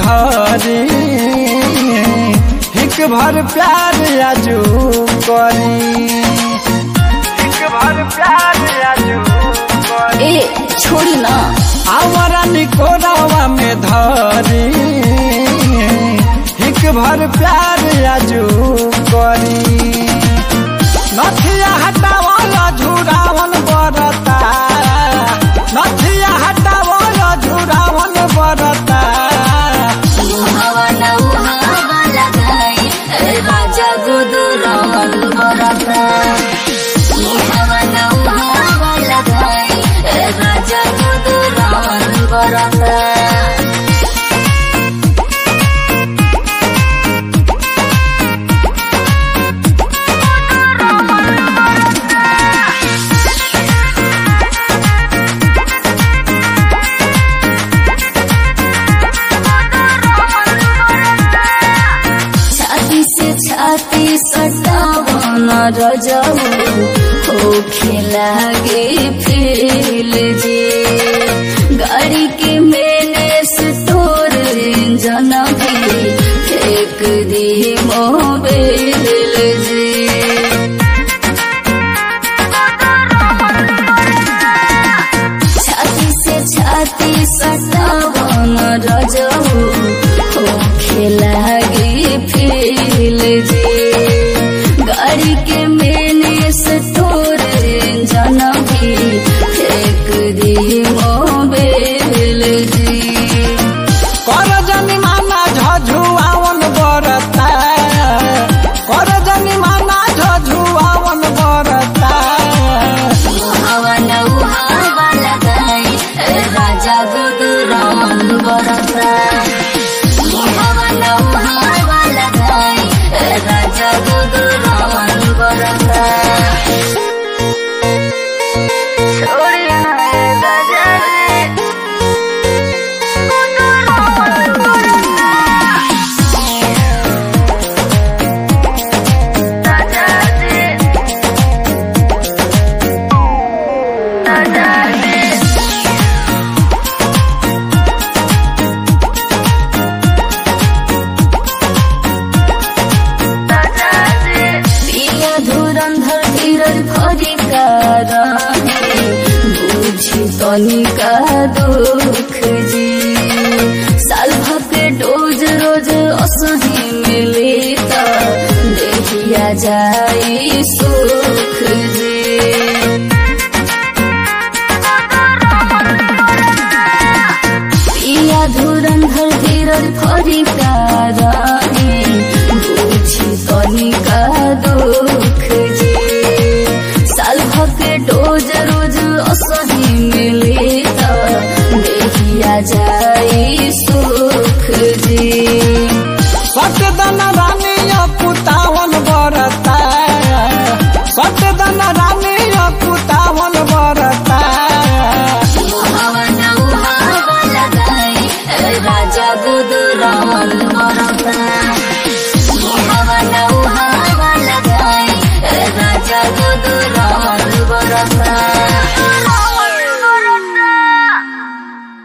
धरी हिक भर प्यार आजू करी हिक भर प्यार आजू करी ए छोड़ी ना आवारा निकोरावा में धरी हिक भर प्यार आजू करी नथिया हटावला झुरावन बरता नथिया हटावला झुरावन बरता हवा न हवा लगाई ए राजा गुदु रावण बरता हवा न हवा लगाई ए राजा गुदु रावण बरता छाती से छाती सटावन रजऊ हो खेलागे फेल जे गाड़ी के मैंने स्टोर इंजन भी फेंक दी मोबाइल जे छाती से छाती सटावन रजऊ हो खेलागे फेल जे गाड़ी के मैंने स्टोर इंजन भी फेंक दी मोबाइल जी कर जनी माना झझुआवन बरता कर जनी माना झझुआवन बरता हवा न हवा लगाई ए राजा गुदुरावन बरता हवा न हवा लगाई ए राजा गुदुरावन बरता छोड़िया ए राजा रे गुदुरावन बरता राजा रे राजा रे पिया धुरंधर धीरज खरी बुझी तनिका दुख जी साल भके डोज रोज असही मिले त देखिया जाई सुख जी पिया धुरंधर धीरज खरी बुझी तनिका दुख जी साल भके डोज रोज असही मिले त देखिया जाई सुख जी सटदन रानी पुतावन बरता सटदन रानी पुतावन बरता हवा न हवा लगाई ए राजा गुदु रावण बरता